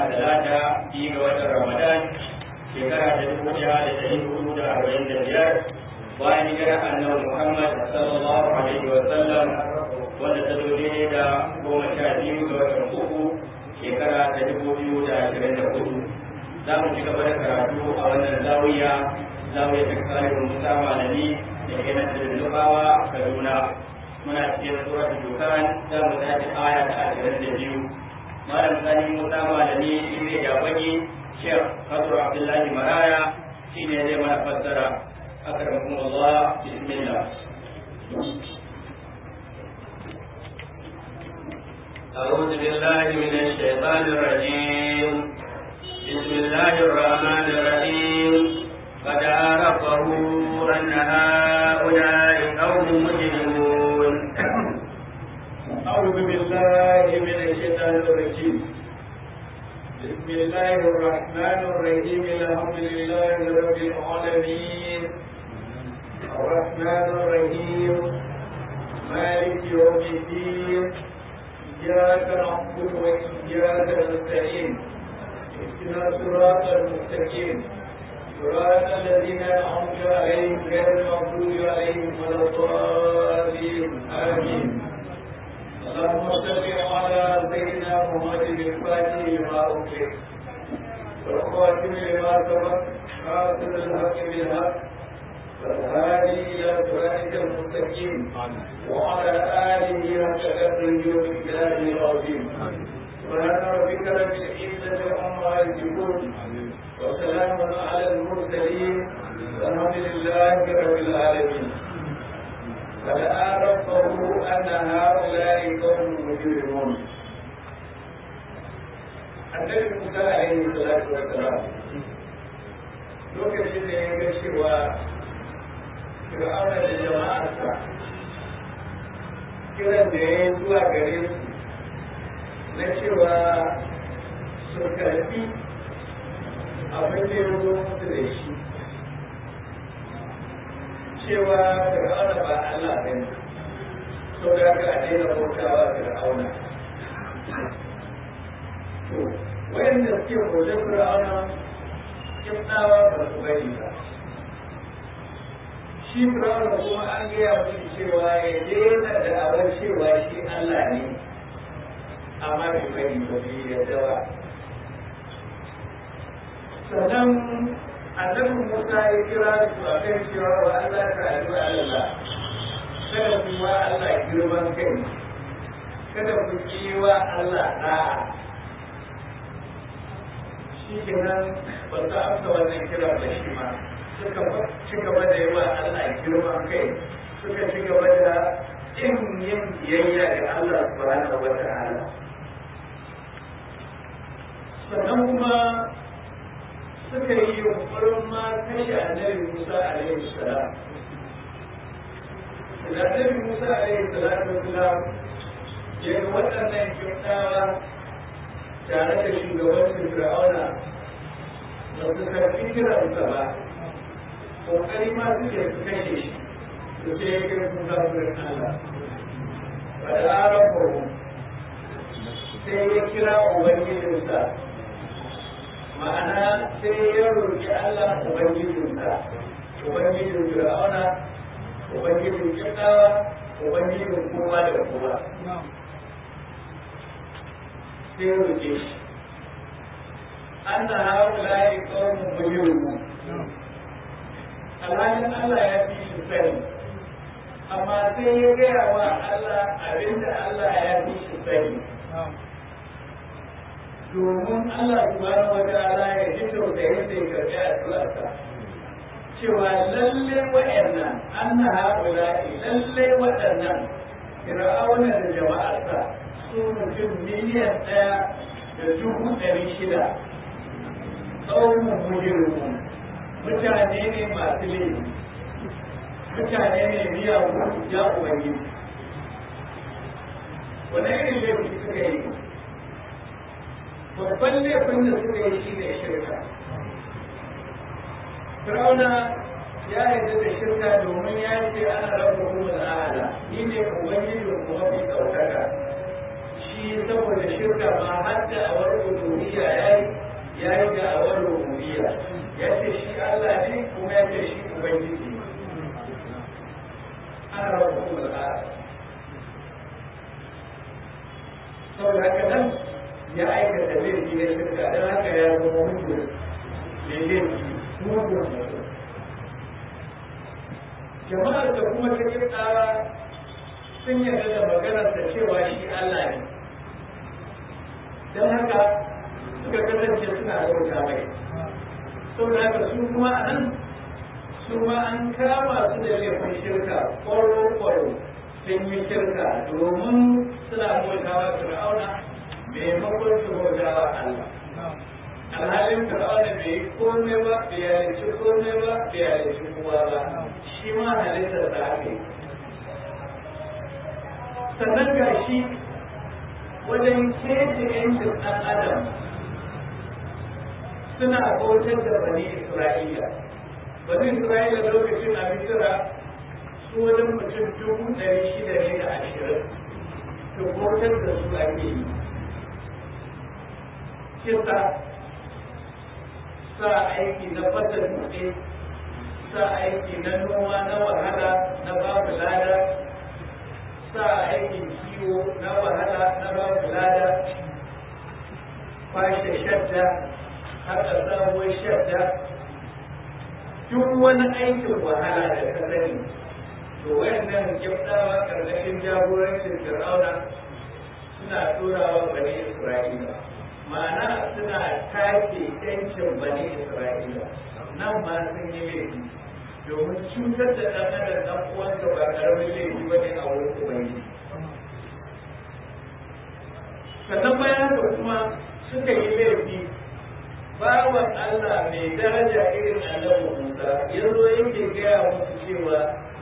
talata biyu ga watan ramadan shekara ta dubu ɗaya da ɗari hudu da arba'in da biyar bayan hijirar annabi muhammad sallallahu alaihi wa sallam wanda ta zo daidai da goma sha biyu ga watan uku shekara ta dubu biyu da ashirin da hudu za mu ci gaba da karatu a wannan zawiya zawiya ta kare musa malami da ke nan da nufawa kaduna muna cikin suratul dukan za mu tashi aya ta ashirin da biyu malam sani musa malami shi ne jabani shek kasur abdullahi maraya shi ne zai mana fassara akramakum allah bismillah أعوذ بالله من الشيطان الرجيم بسم الله الرحمن الرحيم قد عرفوا أن هؤلاء قوم مجرمون أعوذ بالله من الشيطان الرجيم بسم الله الرحمن الرحيم الحمد لله رب العالمين الرحمن الرحيم مالك يوم الدين إياك نعبد وإياك نستعين اهدنا الصراط المستقيم صراط الذين أنعمت عليهم غير المغضوب عليهم ولا الضالين آمين اللهم صل على سيدنا محمد الفاتح لما أغلق والخاتم لما سبق خاتم الحق بالحق والهادي إلى صراطك المستقيم وعلى آله حق قدره ومقداره العظيم سبحان ربك رب العزة عما يصفون وسلام على المرسلين والحمد لله رب العالمين فلا ربه أن هؤلاء قوم مجرمون النبي موسى عليه الصلاة والسلام lokacin da ya ga cewa fir'auna da jama'arsa kiran da ya yi zuwa gare su na cewa su karfi abin da ya zo musu da shi cewa fir'auna ba Allah ba ne so da ka a daina bautawa fir'auna to wayanda suke bautar fir'auna kimtawa ba su bari ba shi fir'auna kuma an gaya musu cewa ya daina da abin cewa shi Allah ne amma bai bari ba bai yarda ba sannan annabi Musa ya kira su a kan cewa wa Allah ta adu Allah kada ku wa Allah girman kai kada ku ki wa Allah da'a shi kenan ba za a amsa wannan kira da shi ma suka ci gaba da yi wa Allah girman kai suka ci gaba da yin yin biyayya ga Allah subhanahu wa ta'ala sannan kuma suka yi yunkurin ma kashe annabi Musa alaihi salam. Da annabi Musa alaihi salatu wasalam ya ga waɗannan kyautawa tare da shugabancin Fir'auna ba su karfi kiransa ba, ƙoƙari ma suke su kashe shi, su ce ya kira sun zafirin Allah. Ba da aron sai ya kira Ubangijinsa ma'ana sai ya roƙi Allah Ubangijinsa, Ubangijin Fir'auna, Ubangijin Kyautawa, Ubangijin kowa da kowa. Sai ya roƙe shi. An na hau layi ƙaunin mujirmu. Alhalin Allah ya fi shi sani, amma sai ya gaya wa Allah abinda Allah ya fi shi sani. domin Allah subhanahu wa ta'ala ya ji tausayin da ya karbi addu'arsa cewa lalle waɗannan anna haula'i lalle waɗannan fir'auna da jama'arsa su mutum miliyan ɗaya da dubu ɗari shida tsawon mujirmu mutane ne masu laifi mutane ne miyagu ya ubangiji wani irin laifi suka yi babban laifin da suka yi shi ne shirka Fir'auna ya yarda da shirka domin ya ce ana rabu kuma al'ala ni ne ubangiji kuma fi ɗaukaka shi saboda shirka ma har da awar uluhiyya ya yi ya yi da awar rububiyya ya ce shi Allah ne kuma ya ce shi ubangiji ana rabu kuma da saboda haka nan ya aikata laifi na shirka don haka ya zama mutu da laifi mutu jama'ar da kuma ta kirkara sun yarda da maganar da cewa shi Allah ne don haka suka kasance suna bauta mai saboda haka su kuma a nan su ma an kama su da laifin shirka kwaro-kwaro sun yi shirka domin suna bautawa fir'auna maimakon su bautawa Allah alhalin fir'auna bai yi komai ba bai yalici komai ba bai yalici kowa ba shi ma halittar da aka yi sannan ga shi wajen kece yancin ɗan adam suna bautar da bani isra'ila bani isra'ila lokacin a misira su wajen mutum dubu ɗari shida ne da ashirin to bautar da su ake yi kisa sa aiki na fata dutse sa aiki na noma na wahala na babu lada sa aikin kiwo na wahala na babu lada kwashe shadda haka sabuwar shadda duk wani aikin wahala da ka sani to wayannan kiftawa karkashin jagorancin fir'auna suna turawa bani isra'ila ma'ana suna take yancin bani isra'ila nan ma sun yi laifi domin cutar da ɗan adam ɗan uwansa ba ƙaramin laifi ba ne a wurin ubangiji sannan bayan da kuma suka yi laifi bawan Allah mai daraja irin annabi Musa ya zo yake gaya musu cewa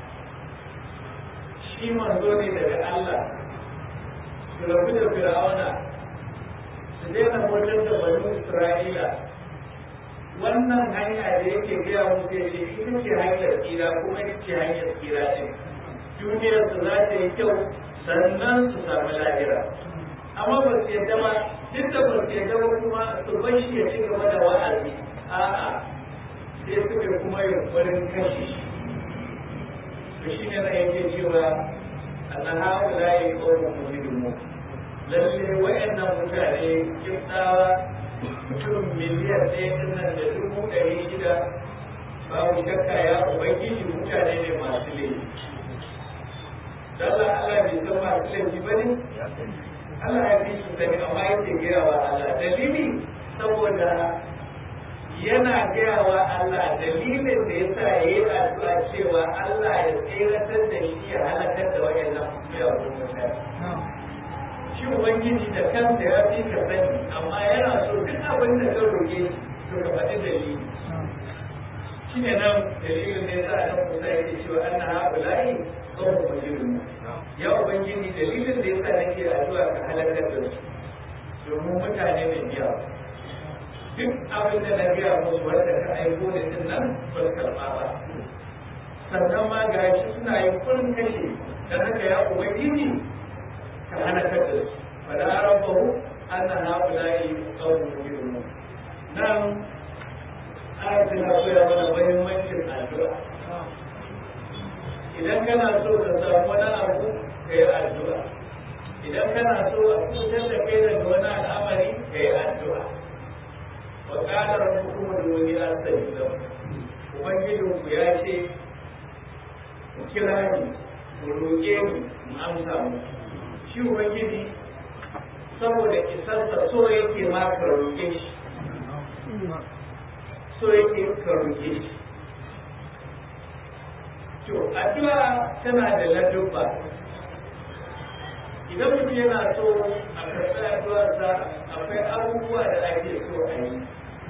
shi manzo ne daga Allah su rabu da fir'auna su daina motar da bani Isra'ila wannan hanya da yake gaya musu ya ce ita ce hanyar tsira kuma ita ce hanyar tsira ɗin duniyar su za ta yi kyau sannan su samu lahira amma ba su yadda ba duk da ba su yadda ba kuma su bar shi ya ci gaba da wa'azi a'a sai suka kuma yunkurin kashe shi to shi ne na yake cewa annan haula ya yi ƙaunar mujrimu lalle wa'annan mutane kiftawa mutum miliyan ɗaya ɗin nan da dubu ɗari shida babu shakka ya ubangiji mutane ne masu laifi Allah Allah bai san masu laifi ba ne? Allah ya fi su sani amma yake gaya wa Allah dalili saboda yana gaya wa Allah dalilin da ya sa ya yi addu'a cewa Allah ya tseratar da shi ya halakar da wayannan miyagun mutane. Shi Ubangiji da kansa ya fi ka sani amma yana so duk abin da ka roƙe to ka faɗi dalili. Shi ne nan dalilin da ya sa nan Musa yake cewa an na haɓulayi kawai majirin ya ubangiji dalilin da yasa nake addu'a ka halakar da su domin mutane mai biya duk abin da na biya musu wanda ka aiko da din nan ba su karɓa ba sannan ma ga shi suna yin kurin kashe don haka ya ubangiji ka halakar da su fa da rabbahu anna haula'i qawmun mujrimun nan ayatin na koya mana muhimmancin addu'a idan kana so ka samu wani abu ka yi addu'a idan kana so a kusan da kai daga wani al'amari ka yi addu'a wa ƙara rabbukum da wani asali da ubangijin ku ya ce ku kira ni ku roƙe ni mu amsa mu shi ubangiji saboda isarsa so yake ma ka roƙe shi so yake ka roƙe shi To, addu'a tana da ladubba. Idan mutum yana so a karɓi addu'arsa akwai abubuwa da ake so a yi.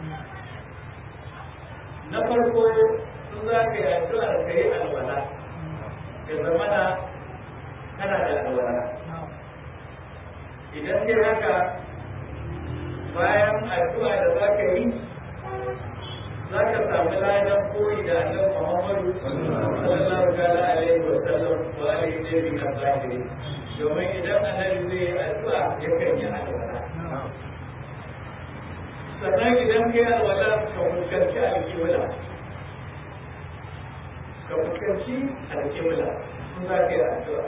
Na farko, sun za ka yi addu'ar ka yi alwala, ka zamana kana da alwala. Idan kai haka bayan addu'a da za ka yi, za ka samu ladan koyi da annabi Muhammadu sallallahu alaihi wa sallam wa alihi wa sahbihi domin idan annabi zai yi addu'a yakan yi addu'a sannan idan kai alwala ka fuskanci alƙibla ka fuskanci alƙibla in za ka yi addu'a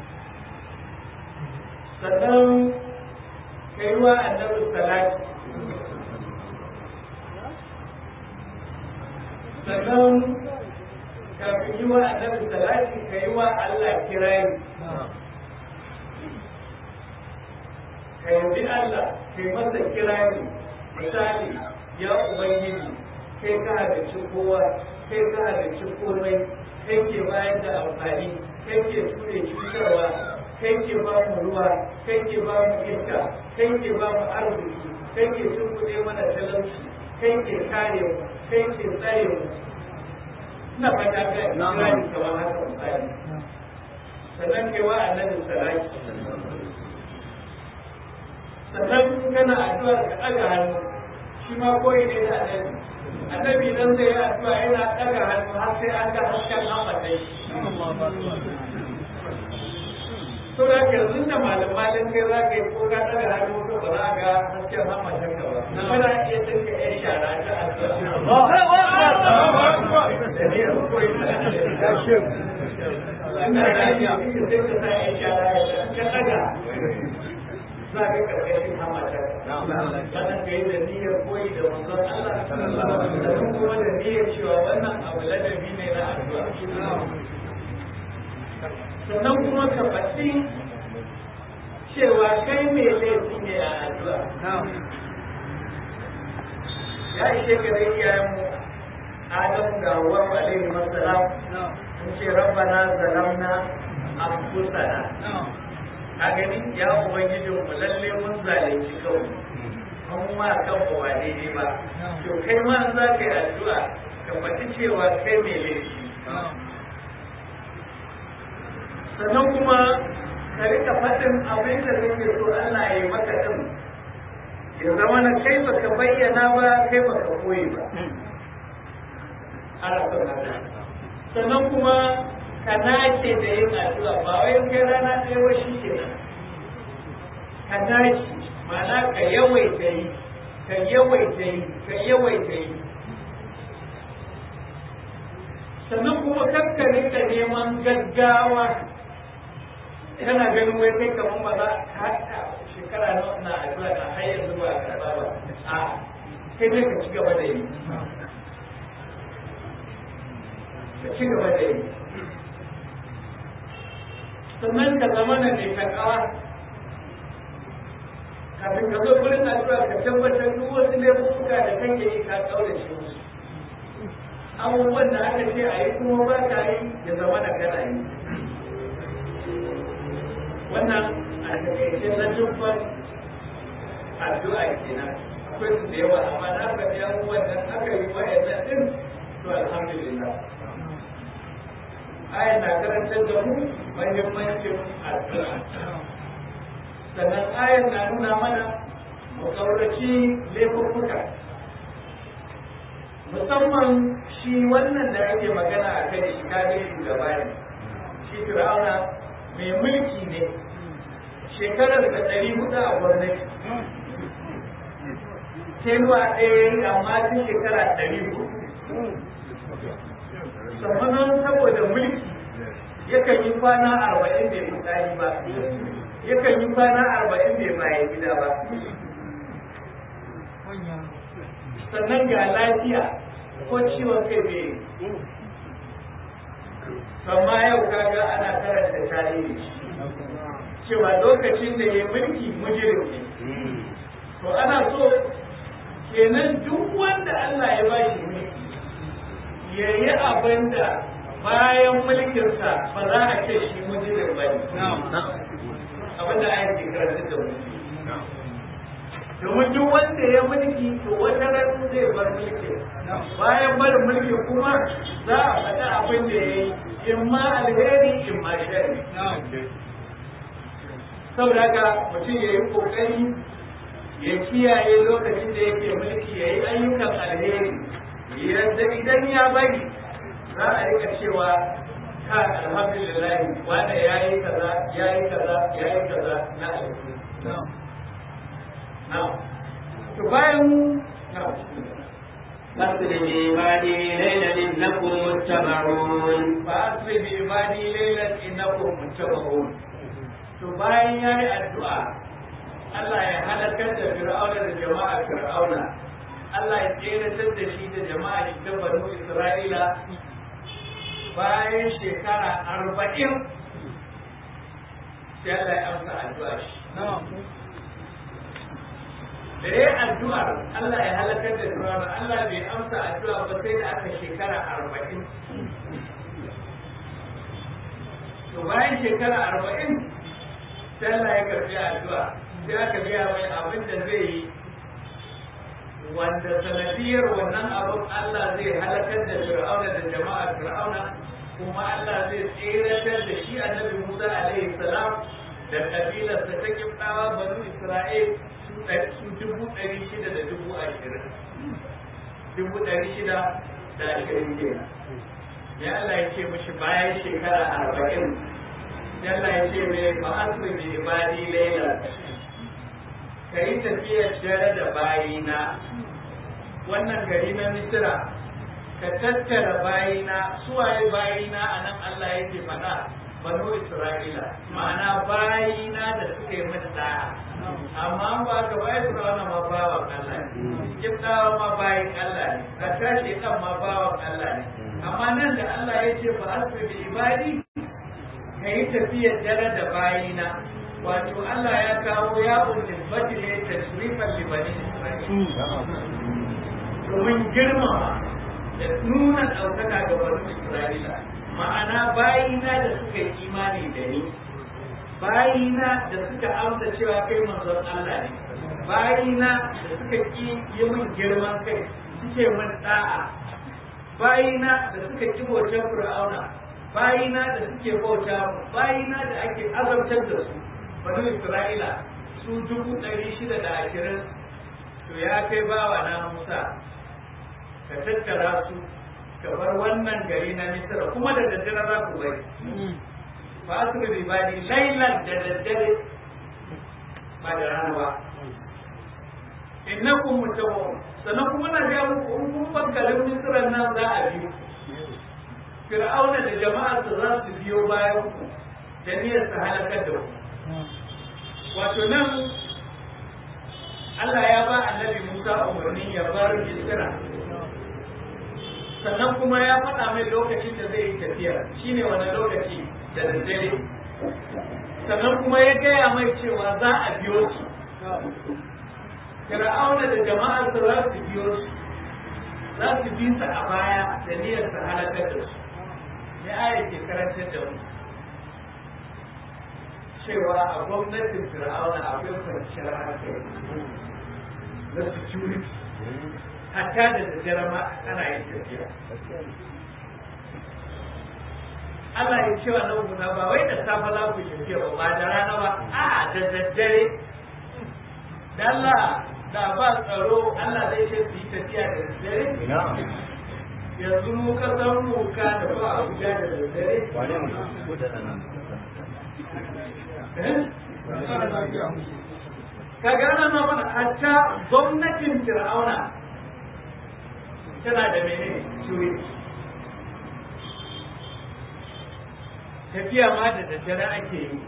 sannan ka yi wa annabi salati sannan kafin yi wa annabi salati ka yi wa Allah kirayi ka yabi Allah ka yi masa kirayi misali ya ubangiji kai ka halicci kowa kai ka halicci komai kai ke bayar da amfani kai ke ture cutarwa kai ke ba mu ruwa kai ke ba mu iska kai ke ba mu arziki kai ke tunkuɗe mana talauci kai ke kare mu kai ke tsare mu ina fata ga Ibrahim kamar haka misali sannan kai wa annabi salati sannan kana addu'ar ka ɗaga hannu shi ma koyi ne da annabi annabi dan zai yi addu'a yana ɗaga hannu har sai an ga hasken hamatai to da ke yanzu da malamalin kai za ka yi ko ka ɗaga hannu ko ba za a ga hasken hamatai ka ba kana iya tinka ƴan shara ta addu'a za ka karkashin hamatar sannan ka yi da niyyar koyi da manzon Allah da kuma da niyyar cewa wannan abu ladabi ne na addu'a sannan kuma ka faɗi cewa kai mai laifi ne a addu'a ya ishe ka da iyayenmu Adam ga Hawwa alaihi masalam sun ce rabbana zalamna anfusana a gani ya ubangiji mu lalle mun zalunci kawai mun ma kan ba ba daidai ba to kai ma za ka yi addu'a ka faɗi cewa kai mai laifi sannan kuma ka rika faɗin abin da kake so Allah ya yi maka din ya zama na kai baka bayyana ba kai baka koyi ba ana son haka sannan kuma ka nace da yin addu'a ba wai kai rana ɗaya ba shi ke ka nace ma'ana ka yawaita yi ka yawaita yi ka yawaita yi sannan kuma kakkare ka neman gaggawa kana ganin wai kai kamar ba za ka haɗa shekara na na addu'a na har yanzu ba ka ba a kai dai ka ci gaba da yi ka ci gaba da yi sannan ka zama na mai takawa kafin ka zo gurin addu'a ka tabbatar duk wasu laifuka da kake yi ka kaurace musu abubuwan da aka ce a yi kuma ba ka yi ya zama da kana yi wannan a takaice na dubban addu'a kenan akwai su da yawa amma na faɗi abubuwan da aka yi wa'annan din to alhamdulillah aya na karantar da mu mahimmancin addu'a sannan ayar na nuna mana mu kauraci laifuffuka musamman shi wannan da ake magana a kai shi kage shugaba ne shi fir'auna mai mulki ne shekarar da ɗari hudu a gwamnati tenuwa ɗaya amma tun shekara ɗari hudu sannan saboda mulki yakan yi kwana arba'in bai fitsari ba yakan yi kwana arba'in bai bayan gida ba sannan ga lafiya ko ciwon kai bai amma yau kaga ana karanta tarihi cewa lokacin da ya mulki mujirim ne to ana so kenan duk wanda Allah ya ba shi mulki ya yi abin da bayan mulkinsa ba za a ce shi mujirim ba ne abin da ayyuka karanta da mulki domin duk wanda ya mulki to wata ran zai bar mulki bayan barin mulki kuma za a faɗi abin da ya yi in ma alheri in ma shari saboda haka mutum ya yi kokari ya kiyaye lokacin da yake mulki ya yi ayyukan alheri yadda idan ya bari za a rika cewa ka alhamdulillah wanda ya yi kaza ya yi kaza ya yi kaza na alheri to bayan فاسر بعبادي ليلا إنكم متبعون فأسر بعبادي ليلا إنكم متبعون to bayan ya yi addu'a Allah ya halakar da fir'auna da jama'a fir'auna Allah ya tseratar da shi da jama'a shi ta banu Isra'ila bayan shekara arba'in sai Allah ya amsa addu'a shi da ya addu'ar Allah ya halakar da fir'auna Allah bai amsa addu'a ba sai da aka shekara arba'in to bayan shekara arba'in sai Allah ya karbi addu'a sai aka biya mai abin da zai yi wanda sanadiyar wannan abin Allah zai halakar da fir'auna da jama'a fir'auna kuma Allah zai tseratar da shi annabi Musa alaihi salam da kabilarsa ta kibdawa banu Isra'il su dubu ɗari shida da dubu ashirin dubu ɗari shida da ashirin kenan ya Allah ya ce mishi bayan shekara arba'in Allah ya ce mai ma'asu bi ibadi laila ka yi tafiyar dare da bayina wannan gari na misira ka tattara bayina suwaye bayina a nan Allah yake faɗa banu Isra'ila ma'ana bayina da suka yi mata da'a amma ba ka bayi Fir'auna ma bawan Allah ne kibdawa ma bayin Allah ne hatta shekan ma bawan Allah ne amma nan da Allah ya ce fa asbi bi ibadi ka yi tafiyar dare da bayina wato Allah ya kawo ya ulil ne tasrifan libani domin girmama da nuna ɗaukaka ga banu Isra'ila ma'ana bayina da suka yi imani da ni bayina da suka amsa cewa kai manzon Allah ne bayina da suka ki yi min girman kai suke min da'a bayina da suka ki bautar fir'auna bayina da suke bauta mu bayina da ake azabtar da su banu Isra'ila su dubu ɗari shida da ashirin to ya kai bawa na Musa ka tattara su ka bar wannan gari na Misra kuma da daddare za ku bari ba su da ibadi lailan da daddare ba da rana ba innakum mutawwam sannan kuma na ga muku in kun bar garin Misra nan za a biyo Fir'auna da jama'arsa za su biyo bayan ku da niyyar su halakar da ku wato nan Allah ya ba annabi Musa umarni ya bar Misra sannan kuma ya faɗa mai lokacin da zai yi tafiya shine wani lokaci da daddare sannan kuma ya gaya mai cewa za a biyo su Fir'auna da jama'ar su za su biyo su za su bi su a baya da niyyar su halakar da su ya aya ke karantar da mu cewa a gwamnatin Fir'auna akwai kwanciyar hankali na security hatta da daddare ma ana yin tafiya Allah ya cewa na Musa ba wai da safe za ku tafiya ba ba da rana ba a da daddare da Allah da ba tsaro Allah zai ce su yi tafiya da daddare yanzu mu kasar mu ka da ba Abuja da daddare ka gana na mana hatta gwamnatin Fir'auna tana da mene security tafiya ma da daddare ake yi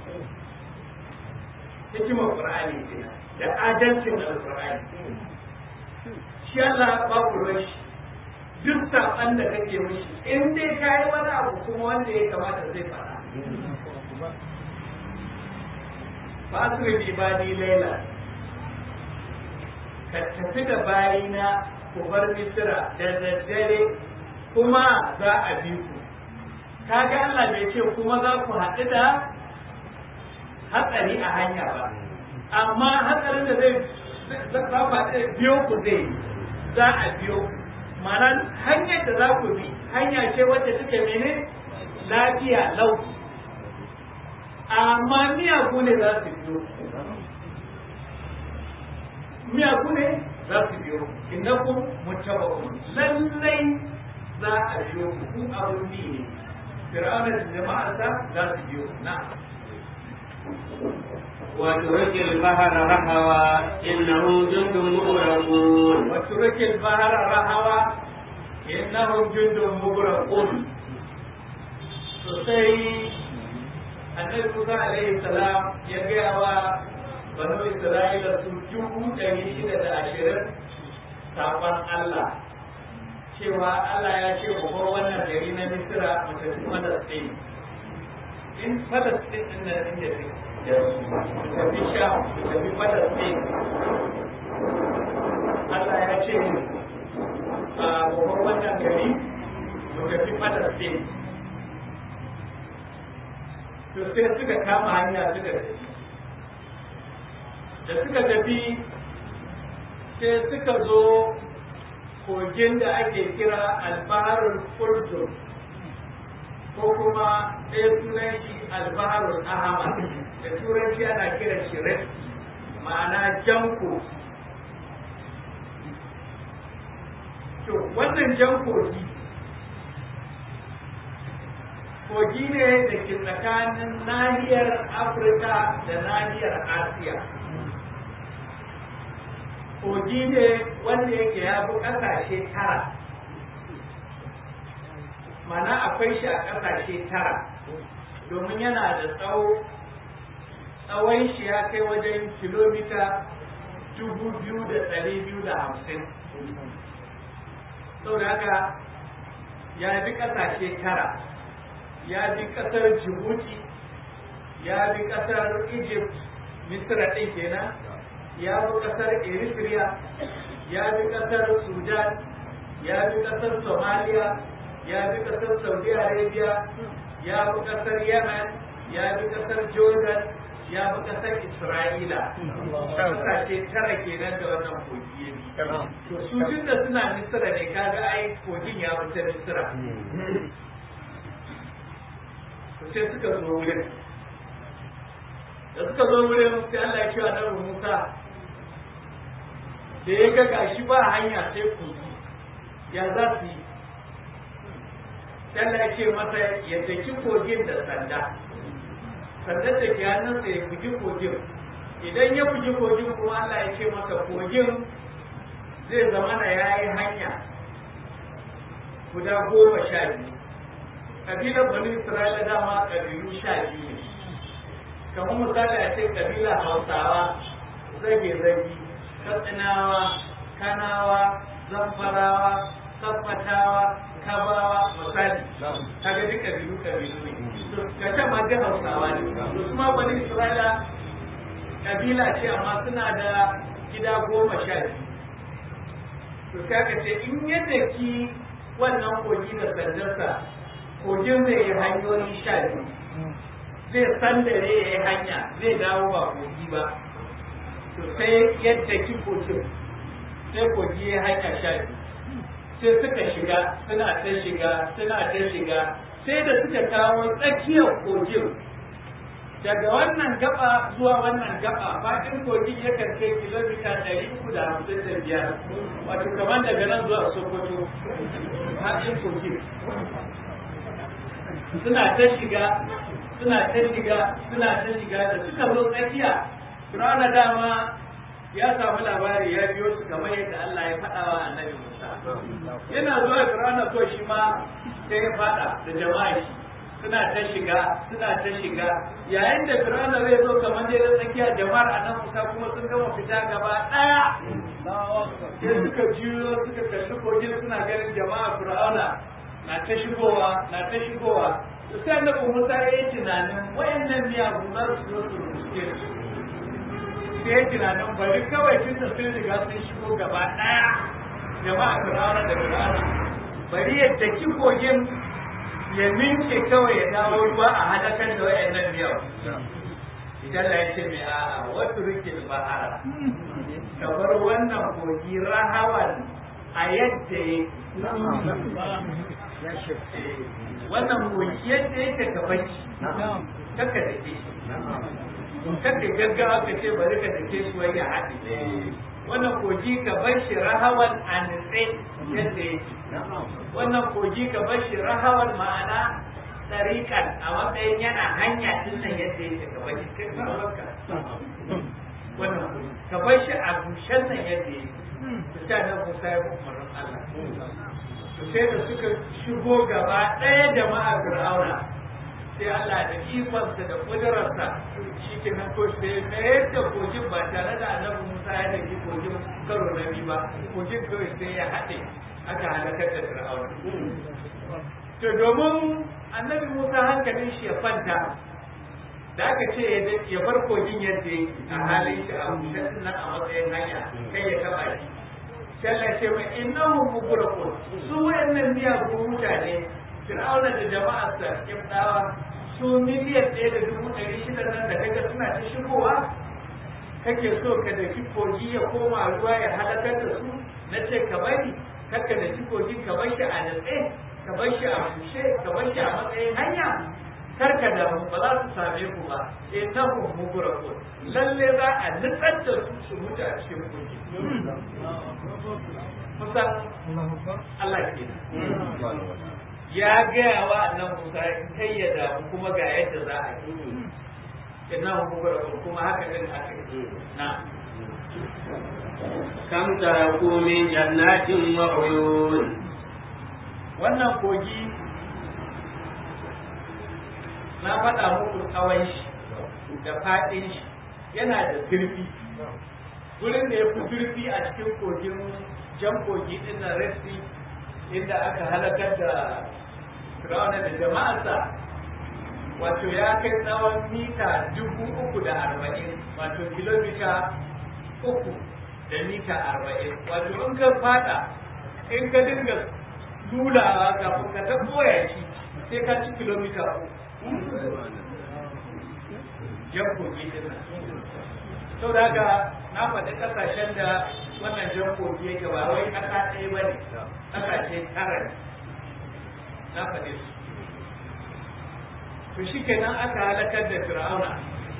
hikimar ƙur'ani kenan da adalcin alƙur'ani shi Allah babu rashi duk saɓan da kake mishi in dai ka yi wani abu kuma wanda ya kamata zai faɗa ba su bi ibadi laila ka tafi da bayina ku bar misira da daddare kuma za a bi ku kaga Allah bai ce kuma za ku haɗu da hatsari a hanya ba amma hatsarin da zai za ku biyo ku zai za a biyo mana hanyar da za ku bi hanya ce wacce take mene lafiya lau amma miyagu ne za su biyo miyagu ne za su biyo innakum muttaba'un lallai za a biyo ku ku abun bi ne fir'auna da jama'arsa za su biyo na وترك البحر رهوا إنهم جند مغرقون وترك البحر رهوا إنهم جند مغرقون sosai annabi Musa alaihi salam ya gaya wa banu Isra'ila su dubu ɗari shida da ashirin saƙon Allah cewa Allah ya ce mu bar wannan gari na Misira mu tafi Falastin in Falastin din nan inda take mu tafi Sham mu tafi Falastin Allah ya ce a mu bar wannan gari mu tafi Falastin to sai suka kama hanya suka tafi da suka tafi sai suka zo kogin da ake kira albaharul urdun ko kuma ɗaya sunan shi albaharul ahmar da turanci ana kira shi red ma'ana janko to wannan jan kogi kogi ne da ke tsakanin nahiyar afirka da nahiyar asiya kogi ne wanda yake ya fi ƙasashe tara mana akwai shi a ƙasashe tara domin yana da tsawo tsawon shi ya kai wajen kilomita dubu biyu da ɗari biyu da hamsin sau da haka ya bi ƙasashe tara ya bi ƙasar Djibouti ya bi ƙasar Egypt Misra ɗin kenan ya bi ƙasar Eritrea ya bi ƙasar Sudan ya bi ƙasar Somalia ya bi ƙasar Saudi Arabia ya bi ƙasar Yemen ya bi ƙasar Jordan ya bi ƙasar Isra'ila ƙasashe tara kenan da wannan kogi ya bi to su tun da suna Misra ne kaga ai kogin ya wuce Misra sai suka zo wurin da suka zo wurin sai Allah ya ce wa Nabi Musa da ya ga gashi ba hanya sai kogi ya za su yi sai Allah ya ce masa ya daki kogin da sanda sandar da ke hannunsa ya bugi kogin idan ya bugi kogin kuma Allah ya ce masa kogin zai zama na ya yi hanya guda goma sha biyu kabilar bani isra'ila dama kabilu sha biyu ne kamar misali a ce kabila hausawa zage zagi katsinawa kanawa zamfarawa saffatawa kabawa misali kaga duk kabilu kabilu ne ka ce ma duk hausawa ne to kuma bani isra'ila kabila ce amma suna da gida goma sha biyu to sai ka ce in yadda ki wannan kogi da sandarsa kogin zai yi hanyoyi sha biyu zai sandare ya yi hanya zai dawo ba kogi ba to sai yadda ki kogin sai kogi ya hanya sha biyu sai suka shiga suna ta shiga suna ta shiga sai da suka kawo tsakiyar kogin daga wannan gaba zuwa wannan gaba faɗin kogin ya kai kilomita ɗari uku da hamsin da biyar wato kamar daga nan zuwa sokoto faɗin kogin suna ta shiga suna ta shiga suna ta shiga da suka zo tsakiya Fir'auna dama ya samu labari ya biyo su kamar yadda Allah ya faɗa wa annabi Musa yana zuwa Fir'auna ko shi ma sai ya faɗa da jama'a shi suna ta shiga suna ta shiga yayin da Fir'auna zai zo kamar dai da tsakiya jama'ar annabi Musa kuma sun gama fita gaba ɗaya sai suka juyo suka kalli kogin suna ganin jama'a Fir'auna na ta shigowa na ta shigowa to sai annabi Musa ya yi tunanin wayannan miyagun za su zo su rubuce su sai ya tunanin bari kawai tun da sun riga sun shigo gaba ɗaya jama'a Fir'auna da Fir'auna bari ya daki kogin ya minke kawai ya dawo ruwa a halakar da wayannan miyagun idan la yace mai a'a wasu rikin bahara kamar wannan kogi rahawan a yadda ya wannan kogi yadda yake ka bacci kaka da ke kaka gaggawa ka ce bari ka da ke suwai ya haɗe wannan kogi ka bar shi rahawan a nutse yadda yake wannan kogi ka bar shi rahawan ma'ana tsarikan a matsayin yana hanya tun nan yadda yake ka bacci kai ka wannan ka bar shi a bushen nan yadda ya yi ta nan Musa ya bi umarnin Allah to sai da suka shigo gaba ɗaya jama'a Fir'auna sai Allah da ikonsa da kudurarsa shi ke nan ko sai mayar da kogin ba tare da annabi Musa ya da kogin karo na biyu ba kogin kawai sai ya haɗe aka halakar da Fir'auna to domin annabi Musa hankalin shi ya kwanta da aka ce ya bar kogin yadda yake a halin shi a bushe nan a matsayin hanya kai ya taba shi Allah ce mai innahu mughraqun su wayannan miyagun mutane Fir'auna da jama'arsa Kibdawa su miliyan ɗaya da dubu ɗari shida nan da kaga suna ta shigowa kake so ka da kogi ya koma ruwa ya halakar da su na ce ka bari kakka da kogi ka bar shi a natse ka bar shi a bushe ka bar shi a matsayin hanya karka da ba za su same ku ba eh ta ku mugura ku lalle za a nutsar da su su mutu a cikin kogi kusan Allah ke ya gaya wa annan Musa kai ya damu kuma ga yadda za a yi inna mugura ku kuma haka din aka yi na kam taraku min jannatin wa uyun wannan kogi na faɗa muku tsawon shi da faɗin shi yana da zurfi wurin da ya fi zurfi a cikin kogin jan kogi ɗin na resi inda aka halakar da firawuna da jama'arsa wato ya kai tsawon mita dubu uku da arba'in wato kilomita uku da mita arba'in wato in ka fada in ka dinga lulawa kafin ka ta koya shi sai ka ci kilomita uku jan kogi din nan sau da haka na faɗi ƙasashen da wannan jan kogi yake ba wai ƙasa ɗaya ba ne ƙasashe tara ne na faɗi su to shi kenan aka halakar da fir'auna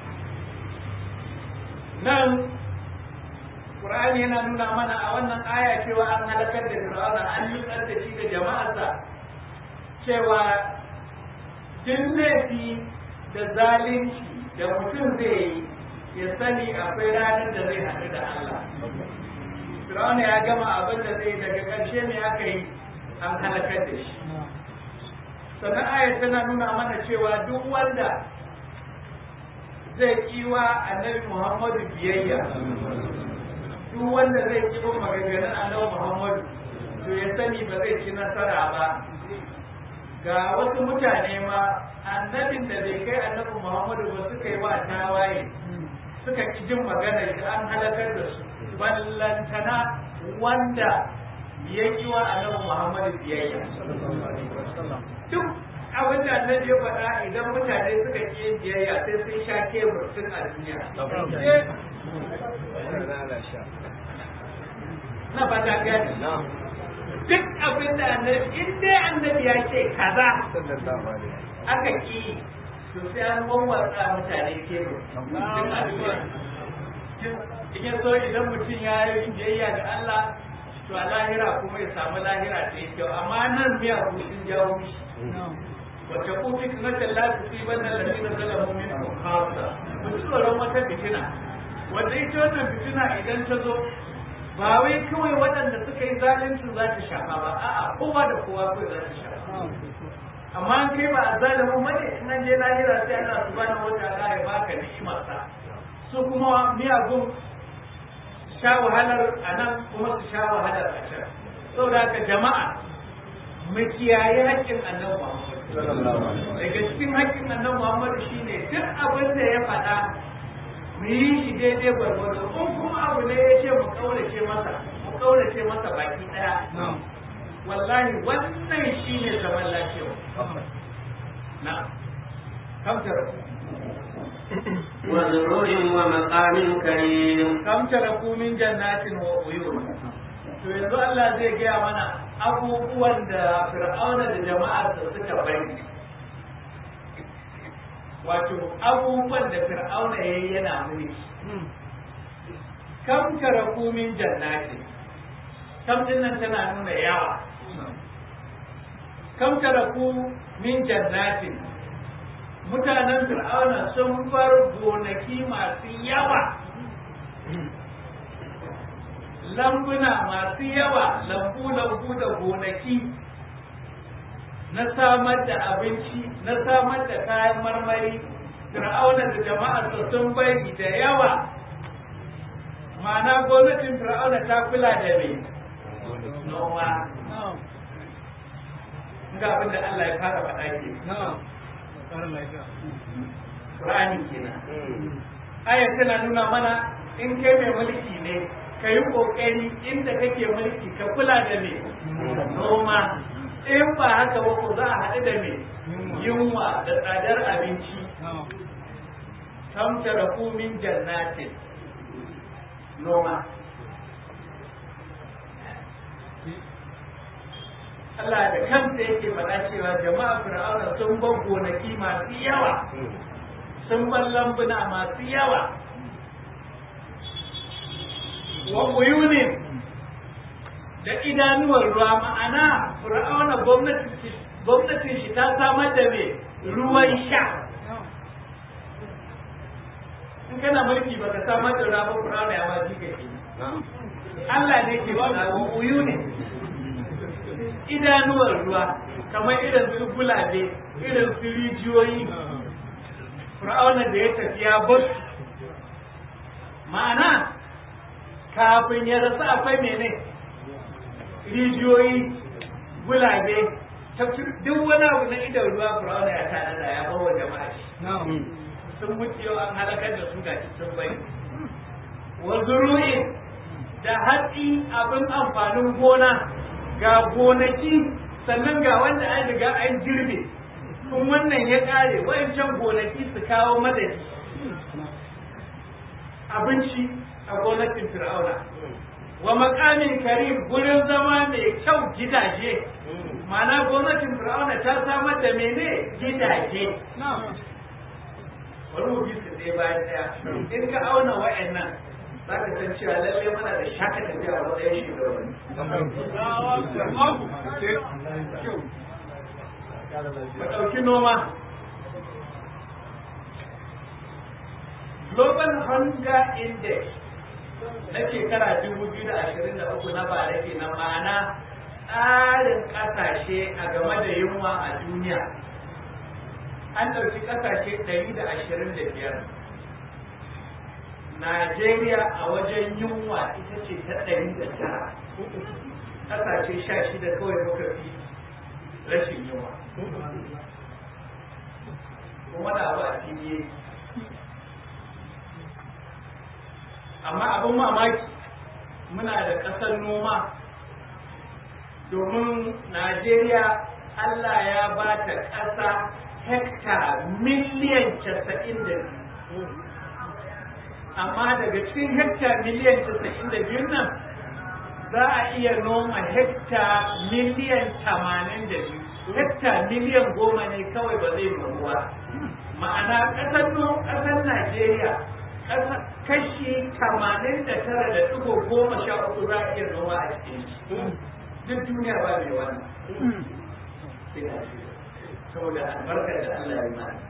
nan Qur'ani yana nuna mana a wannan aya cewa an halakar da fir'auna an nutsar da shi da jama'arsa cewa duk laifi da zalunci da mutum zai yi ya sani akwai ranar da zai haɗu da Allah. Firawuna ya gama abin da zai daga ƙarshe ne aka yi an halakar da shi. Sannan ayat tana nuna mana cewa duk wanda zai kiwa annabi Muhammadu biyayya. Duk wanda zai kiwa maganganun annabi Muhammadu to ya sani ba zai ci nasara ba ga wasu mutane ma annabin da bai kai annabi Muhammadu ba suka yi wa tawaye suka ki jin magana da an halakar da su ballantana wanda ya yi wa annabi Muhammadu biyayya duk abin da annabi ya faɗa idan mutane suka ki yin biyayya sai sun sha kebur tun a duniya na fata gani duk abin da annabi in dai annabi ya ce kaza aka ki to sai an wawwatsa mutane kebur tun a duniya in ya so idan mutum ya yi biyayya ga Allah to a lahira kuma ya samu lahira ta yi kyau amma nan miya sun jawo mishi wacce ku fitnatan la tusibanna alladhina zalamu minkum khassa ku tsoron wata fitina wanda ita wannan fitina idan ta zo ba wai kawai waɗanda suka yi zalunci za ta shafa ba a'a kowa da kowa kawai za ta shafa amma an kai ba a zalimin bane in an je lahira sai Allah subhanahu wataala ya baka ni'imarsa su kuma miyagun sha wahalar a nan kuma su sha wahalar a can saboda haka jama'a mu kiyaye haƙƙin annabi Muhammad daga cikin haƙƙin annabi Muhammad shine duk abin da ya faɗa mu yi shi daidai gwargwado in kuma abu ne ya ce mu kaurace masa mu kaurace masa baki ɗaya wallahi wannan shine zaman lafiya na kamtar وزروع ومقام كريم kam taraku min jannatin wa uyun to yanzu Allah zai gaya mana abubuwan da fir'auna da jama'arsa suka bari wato abubuwan da fir'auna yayi yana mulki kam taraku min jannatin kam din nan tana nuna yawa kam taraku min jannatin mutanen fir'auna sun bar gonaki masu yawa lambuna masu yawa lambu-lambu da gonaki na samar da abinci na samar da kayan marmari fir'auna da jama'arsa sun bari da yawa ma'ana gwamnatin fir'auna ta kula da mai noma ga abin da Allah ya fara faɗa ke Qur'ani kenan aya tana nuna mana in kai mai mulki ne ka yi ƙoƙari inda kake mulki ka kula da me noma in ba haka ba ko za a haɗu da me yunwa da tsadar abinci kam taraku min jannatin noma Allah da kansa yake faɗa cewa jama'a fir'auna sun bar gonaki masu yawa sun bar lambuna masu yawa wa uyunin da idanuwar ruwa ma'ana fir'auna gwamnatin shi ta samar da me ruwan sha in kana mulki ba ka samar da ruwa ba fir'auna ya ma jika ke Allah ne ke faɗa wa uyunin idanuwar ruwa kamar irin su gulabe irin su rijiyoyi fir'auna da ya tafi ya bar ma'ana kafin ya rasu akwai mene rijiyoyi gulabe duk wani abu na idan ruwa fir'auna ya tana da ya bawa jama'a shi sun mutu yau an halakar da su ga sun bai wa zuru'in da hatsi abin amfanin gona ga gonaki sannan ga wanda an riga an girbe kun wannan ya kare wayancan gonaki su kawo madadi abinci a gonakin fir'auna wa makamin karim gurin zama mai kyau gidaje ma'ana gwamnatin fir'auna ta samar da mene gidaje bari mu bi su ɗaya bayan ɗaya in ka auna wa'annan za ka san cewa lallai mana da shaka tafiya a matsayin shugabanni ka ɗauki noma global hunger index na shekara dubu biyu da ashirin da uku na bara ke na ma'ana tsarin ƙasashe a game da yunwa a duniya an ɗauki ƙasashe ɗari da ashirin da biyar Najeriya a wajen yunwa ita ce ta ɗari da tara ƙasashe sha shida kawai muka fi rashin yunwa kuma da abu a fili amma abin mamaki muna da ƙasar noma domin najeriya allah ya ba ta ƙasa hekta miliyan casa'in da biyu amma daga cikin hekta miliyan casa'in da biyu nan za a iya noma hekta miliyan tamanin da biyu hekta miliyan goma ne kawai ba zai nomu ba ma'ana ƙasar ƙasar najeriya kashi tamanin da tara da ɗigo goma sha uku za a iya noma a cikin shi duk duniya ba mai wannan saboda albarkar da Allah ya mana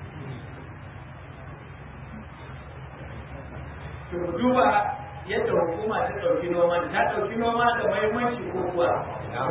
to duba yadda hukuma ta ɗauki noma ta ɗauki noma da mahimmanci ko kuwa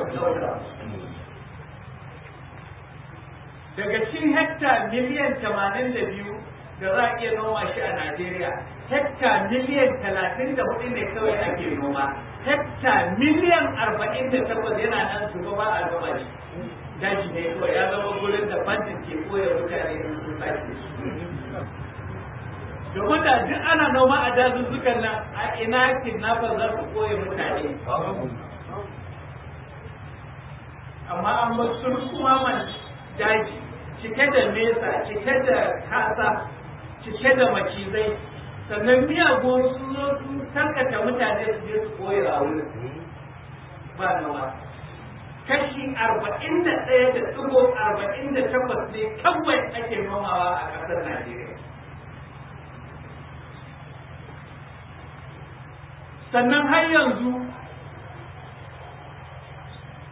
daga cikin hekta miliyan tamanin da biyu da za a iya noma shi a Najeriya hekta miliyan talatin da hudu ne kawai ake noma hekta miliyan arba'in da takwas yana nan su ba a gama shi daji ne kawai ya zama gurin da bandit ke koya mutane in sun sake domin da duk ana noma a dazuzzukan nan a ina kidnapper za su koya mutane amma an ba sun kuma man daji cike da nesa cike da kasa cike da macizai sannan miyagun su zo su tankata mutane su je su koya a wurin ba noma kashi arba'in da ɗaya da ɗigo arba'in da takwas ne kawai ake nomawa a ƙasar Najeriya. Sannan har yanzu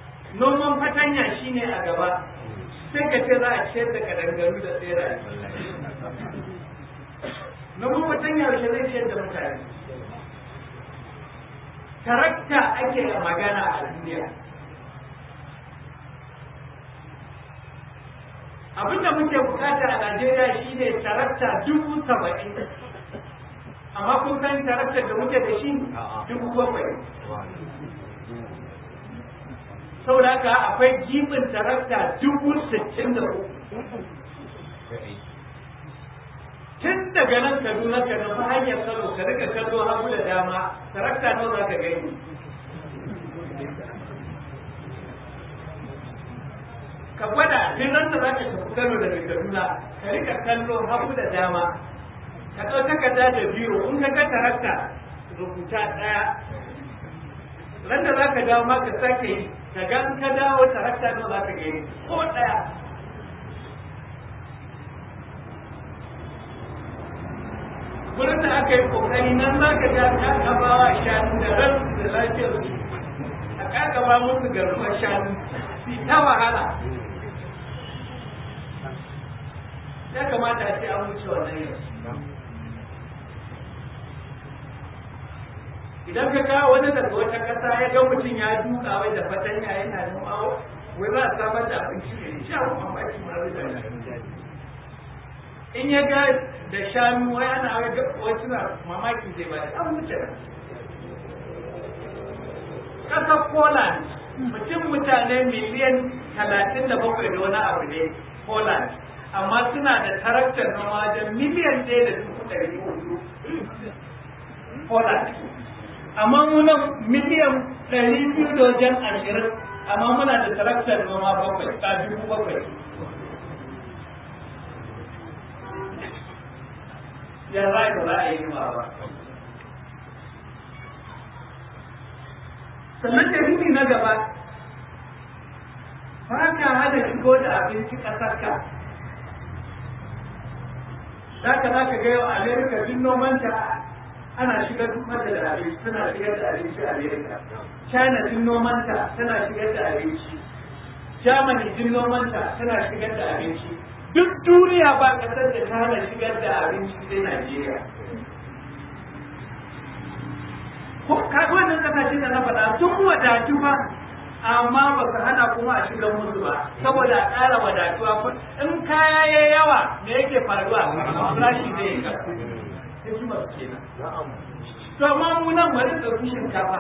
noman fatanya shine a gaba sai ka ce za a ciyar da kadangaru da tseraye. noman mutum yaushe zai ciyar da mutane tarakta ake magana a duniya abinda muke bukata a najeriya shine tarakta dubu saba'in amma kun san tarakta da muke da shi dubu bakwai saboda haka akwai gibin tarakta dubu sittin da uku tun daga nan kaduna ka nufi hanyar kano ka rika kallo hagu da dama tarakta nawa za ka gani ka gwada duk ran da za ka tafi kano daga kaduna ka rika kallo hagu da dama ka ɗau takarda da biro in ka ga tarakta rubuta ɗaya ran da za ka dawo ma ka sake yi ka ga in ka dawo tarakta nawa za ka gani ko ɗaya wurin da aka yi kokari nan za ka ga ta gabawa shanu da ran da lafiyar su a kakaba musu garkuwar shanu su ta wahala ya kamata a ce an wuce wannan yau idan ka kawo wani daga wata ƙasa ya ga mutum ya duka wai da fatanya yana noma wai za a samar da abinci ne sha mamaki ma zai in ya ga da shanu wai ana wasu na mamaki zai ba da an wuce ƙasar Poland mutum mutane miliyan talatin da bakwai da wani abu ne Poland amma suna da taraktar noma da miliyan ɗaya da dubu ɗari hudu Poland amma munan miliyan ɗari biyu da wajen ashirin amma muna da taraktar noma bakwai ta dubu bakwai ya za ka za a yi ba sannan dalili na gaba ba ka hada shigo da abinci ƙasarka za ka za ka gaya amerika duk nomanta ana shigar mata da abinci tana shigar da abinci a amerika china duk nomanta tana shigar da abinci germany duk nomanta tana shigar da abinci duk duniya ba kasar da ta hana shigar da abinci sai Najeriya. Ko kaga wannan kasashe da na faɗa sun wadatu ba amma ba su hana kuma a shigar musu ba saboda a ƙara wadatuwa in kaya ya yawa me yake faruwa farashi zai yi ƙasa. Hikimar kenan. To amma mu nan bari ɗauki shinkafa.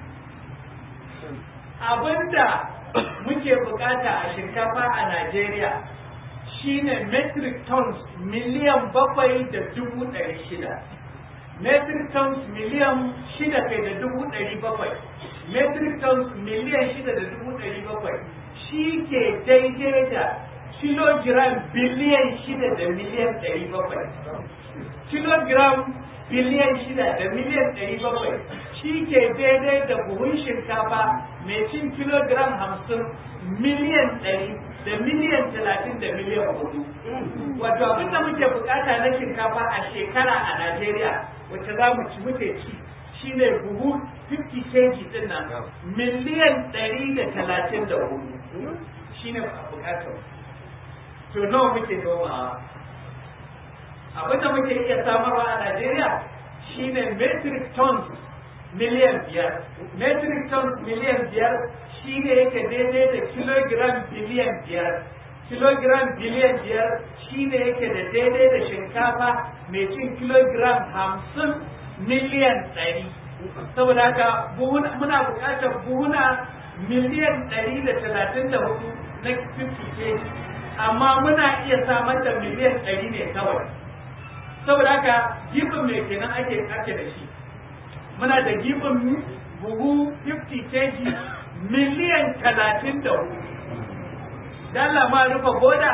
Abinda muke bukata a shinkafa a Najeriya shine metric tons miliyan bakwai da dubu ɗari shida metric tons miliyan shida kai da dubu ɗari bakwai metric tons miliyan shida da dubu ɗari bakwai shi ke daidai da kilogiram biliyan shida da miliyan ɗari bakwai kilogiram biliyan shida da miliyan ɗari bakwai shi ke daidai da buhun shinkafa mai cin kilogiram hamsin miliyan ɗari da miliyan talatin da miliyan hudu. Wato abin da muke bukata na shinkafa a shekara a Najeriya wacce za mu ci muke ci shi ne buhu 50 kg din nan miliyan ɗari da talatin da hudu. Shi ne bukatar. To nawa muke nomawa? Abin da muke iya samarwa a Najeriya shi ne metric tons miliyan biyar. Metric tons miliyan biyar shi ne yake daidai da kilogiram biliyan biyar kilogiram biliyan biyar shi ne yake da daidai da shinkafa mai cin kilogiram hamsin miliyan ɗari saboda haka muna buƙatar buhuna miliyan ɗari da talatin da hudu na 50 kg amma muna iya samar da miliyan ɗari ne kawai saboda haka gibin mai kenan ake ake da shi muna da gibin buhu 50 kg miliyan talatin da hudu. Dalla ma rufe boda?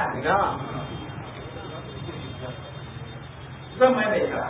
Zan maimaita.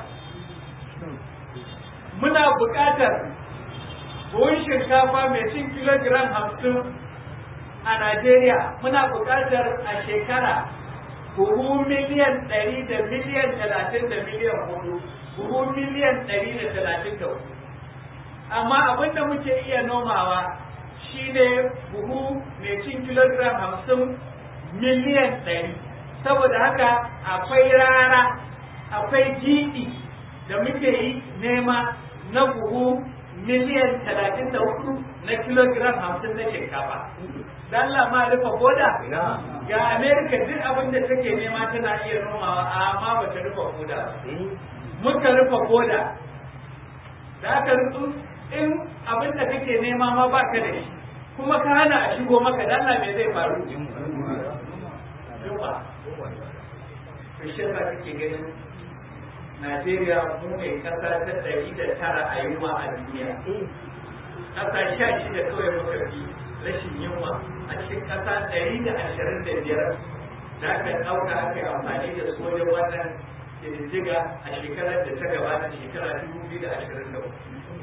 Muna buƙatar buhun shinkafa mai cin kilogiram hamsin a Najeriya muna buƙatar a shekara buhu miliyan ɗari da miliyan talatin da miliyan hudu buhu miliyan ɗari da talatin da hudu amma abin da muke iya nomawa shine buhu mai cin kilogiram hamsin miliyan ɗari saboda haka akwai rara akwai jiɗi da muke yi nema na buhu miliyan talatin da hudu na kilogiram hamsin na shinkafa dan Allah ma rufe boda ga Amerika duk abin da take nema tana iya nomawa amma ba ta rufe boda ba muka rufe boda da aka rufu in abin da kake nema ma ba ka da shi kuma ka hana a shigo maka dan Allah me zai faru yunwa to shi yasa kake ganin Najeriya mu ne kasa ta ɗari da tara a yunwa a duniya kasa sha shida kawai muka fi rashin yunwa a cikin kasa ɗari da ashirin da biyar da aka ɗauka aka yi amfani da su wajen wannan ƙididdiga a shekarar da ta gabata shekara dubu biyu da ashirin da uku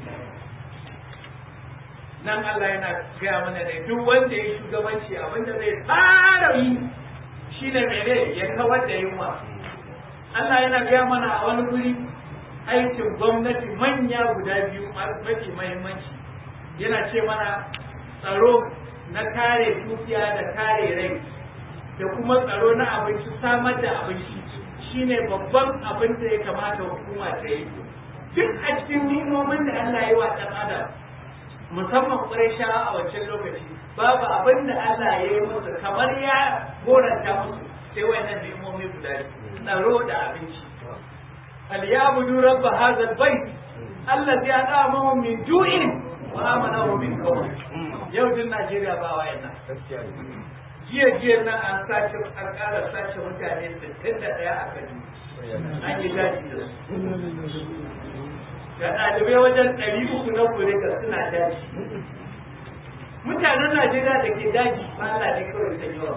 nan Allah yana gaya mana ne duk wanda ya shugabanci abinda zai fara yi shine mene ya kawar da yunwa Allah yana gaya mana a wani guri aikin gwamnati manya guda biyu mafi mahimmanci yana ce mana tsaro na kare dukiya da kare rai da kuma tsaro na abinci samar da abinci shine babban abin da ya kamata hukuma ta yi duk a cikin nimomin da Allah ya yi wa ɗan adam musamman ƙuraisha a wancan lokaci babu abin da Allah ya yi musu kamar ya goranta musu sai wannan nimomi guda tsaro da abinci falyabudu rabb hadha albayt allazi at'amahum min ju'in wa amanahum min khawf yau din Najeriya ba wayannan jiya jiya nan an sace an ƙara sace mutane 61 a kan an yi daji da su ga ɗalibai wajen ɗari uku na kure ga suna daji mutanen najeriya da ke daji ba Allah ne kawai ta yawa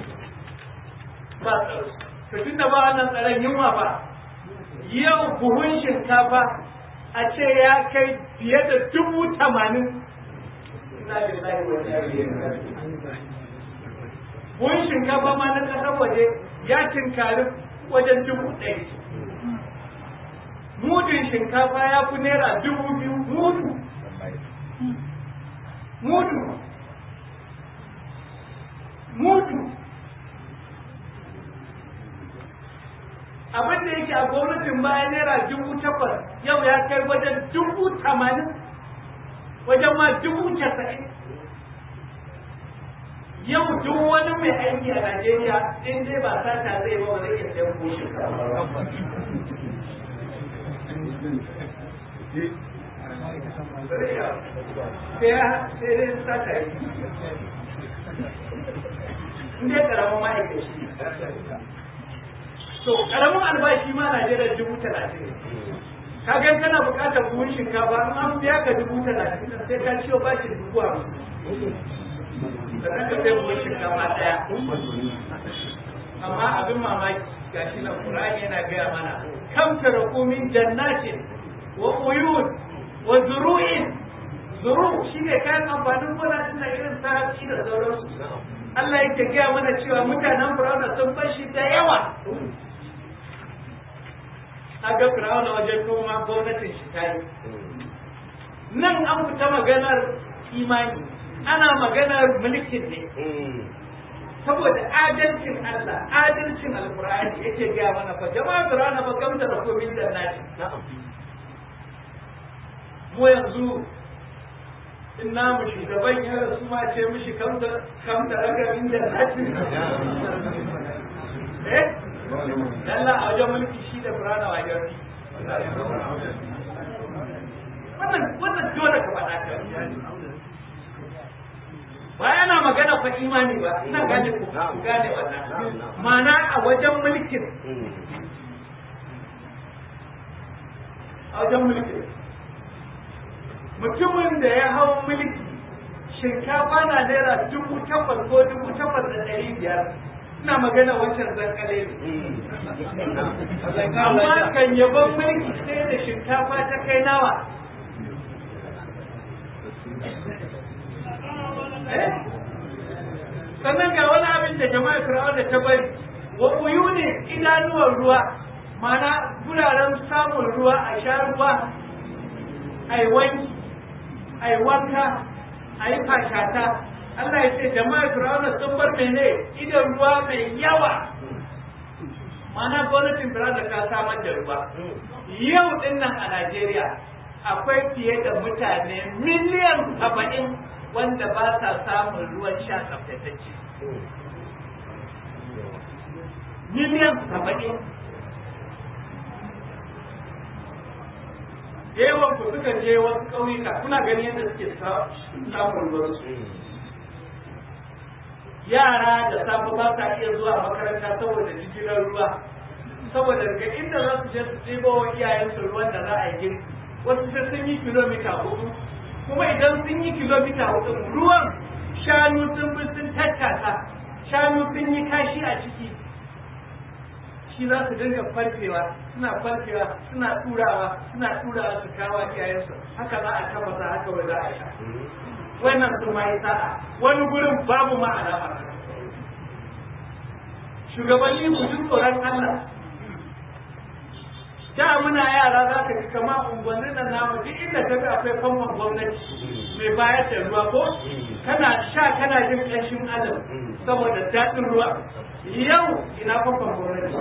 ba tsaro to tunda ba wannan tsaron yunwa ba yau buhun shinkafa a ce ya kai fiye da dubu tamanin buhun shinkafa ma na ƙasar waje ya tinkari wajen dubu ɗari mudun shinkafa ya fi naira dubu biyu mudu mudu mudu abin da yake a gwamnatin baya naira dubu takwas yau ya kai wajen dubu tamanin wajen ma dubu casa'in yau duk wani mai aiki a Najeriya in dai ba sata zai ba ba zai iya sayan ko shinkafa sai dai sata yi in dai karamin ma'aikaci to karamin albashi ma Najeriya dubu talatin ka ga kana buƙatar buhun shinkafa in an biya ka dubu talatin sai ka ciwo bashin dubu hamsin sannan ka sai buhun shinkafa ɗaya amma abin mamaki gashi nan Qur'ani yana gaya mana kam taraku min jannatin wa uyun wa zuru'in zuru shine kayan amfanin gona din da irin ta hatsi da sauransu Allah yake gaya mana cewa mutanen Fir'auna sun fashi da yawa aga Fir'auna wajen noma gwamnatin shi ta yi nan an fita maganar imani ana maganar mulkin ne saboda adalcin Allah adalcin alkur'ani yake gaya mana fa jama'a Fir'auna ba gamta da komin da nashi mu yanzu in namu shugaban ya rasu ma ce mishi kam da ragamin da nashi eh Allah a wajen mulki shi da Fir'auna wa gari wannan wannan dole ka faɗa ka ba yana magana fa imani ba ina gane ku gane wannan mana a wajen mulkin a wajen mulkin mutumin da ya hau mulki shinkafa na naira dubu takwas ko dubu takwas da ɗari biyar ina magana wancan zankale ne amma kan yabon mulki sai da shinkafa ta kai nawa sannan ga wani abin da jama'a fir'aun da ta bari wa uyuni idanuwar ruwa mana guraren samun ruwa a sha ruwa a yi wanki a yi wanka a yi fashata Allah ya ce jama'a fir'aun sun bar mene idan ruwa mai yawa mana gwamnatin Brazil ta samar da ruwa yau din nan a Najeriya akwai fiye da mutane miliyan saba'in wanda ba sa samun ruwan sha tsaftatacce miliyan saba'in yawan ku suka je wasu ƙauyuka kuna gani yadda suke samun ruwan su yara da safe ba sa iya zuwa makaranta saboda jigilar ruwa saboda daga inda za su je su ɗebo wa iyayensu ruwan da za a yi girki wasu sai sun yi kilomita hudu kuma idan sun yi kilomita hudu ruwan shanu sun bi sun tattaka shanu sun yi kashi a ciki shi za su dinga farfewa suna farfewa suna turawa suna turawa su kawo iyayensu haka za a tafasa haka wai za a sha wannan su ma yi sa'a wani gurin babu ma alama shugabanni ku ji tsoron Allah da muna yara za ka ji kama unguwannin nan namu duk inda ka ga akwai famfon gwamnati mai bayar da ruwa ko kana sha kana jin ƙanshin adam saboda daɗin ruwa yau ina famfon gwamnati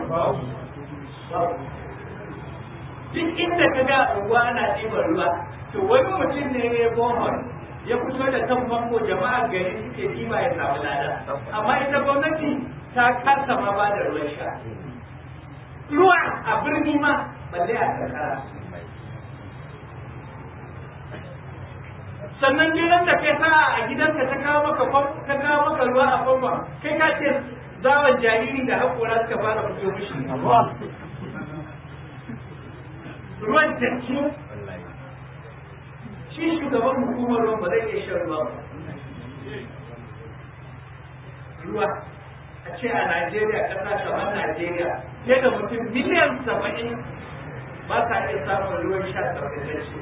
duk inda ka ga unguwa ana ɗiban ruwa to wani mutum ne ya bohon ya fito da kan famfo jama'a gari suke ɗiba ya samu lada amma ita gwamnati ta kasa ma ba da ruwan sha ruwa a birni ma balle a karkara sannan gidan da kai sa a gidanka ta kawo maka ta kawo maka ruwa a famfa kai ka ce zawon jariri da haƙora suka fara fito mishi ruwan tanki shi shugaban hukumar ruwan ba zai iya shan ruwa ba ruwa a ce a Najeriya ƙasa kamar Najeriya fiye da mutum miliyan saba'in ba sa iya samun ruwan sha tsaftatacce.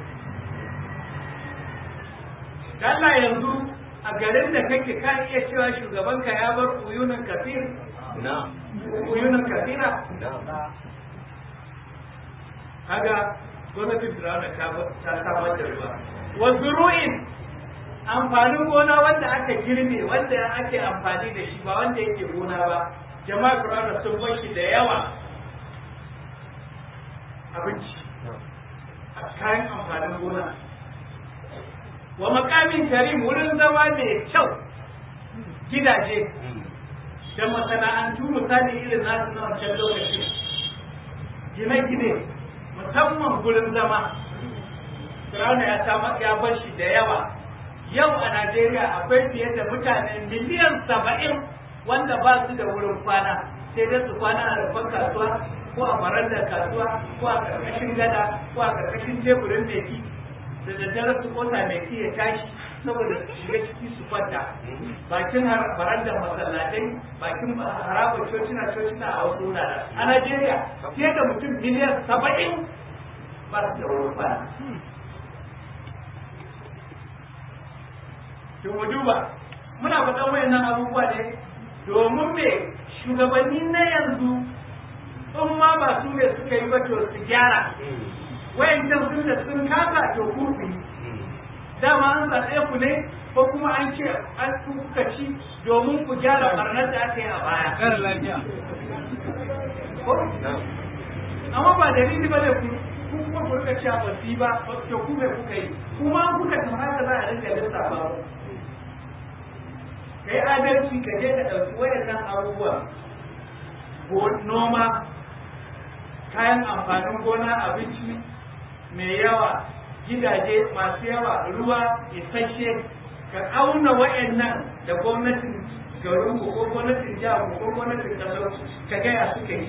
Allah yanzu a garin da kake ka iya cewa shugabanka ya bar uyunan kafir? Uyunan kafira? Kaga gwamnatin Firawuna ta samar da ruwa. Wasu ru'in amfanin gona wanda aka girbe wanda ake amfani da shi ba wanda yake gona ba jama'a Qur'ani sun bar shi da yawa abinci a kayan amfanin gona wa makamin karim wurin zama mai kyau gidaje da masana'antu misali irin nasu na wancan lokaci gine-gine musamman gurin zama Fir'auna ya ya bar shi da yawa yau a Najeriya akwai fiye da mutane miliyan saba'in wanda ba su da wurin kwana sai dai su kwana a rufan kasuwa ko a barandar kasuwa ko a karkashin gada ko a karkashin teburin meki da daddare su kota meki ya tashi saboda su shiga ciki su kwanta bakin barandar masallatai bakin harabar cocina cocina a wasu wurare a Najeriya fiye da mutum miliyan saba'in ba su da wurin kwana to mu duba muna faɗan wayannan abubuwa ne domin me shugabanni na yanzu in ma ba su ne suka yi ba to su gyara wayancan sun da sun kasa to ku ku yi dama an zaɓe ku ne ko kuma an ce an kuka ci domin ku gyara barnar da aka yi a baya Kare lafiya. amma ba dalili ba ne ku ku kuma ku rika cewa ba su yi ba to ku me kuka yi kuma an kuka tafi haka za a rinka lissafa ba kai adalci ka je ka ɗauki wayannan abubuwa noma kayan amfanin gona abinci mai yawa gidaje masu yawa ruwa isasshe ka auna wayannan da gwamnatin garin ko gwamnatin jihar ko gwamnatin kasar ka gaya suka yi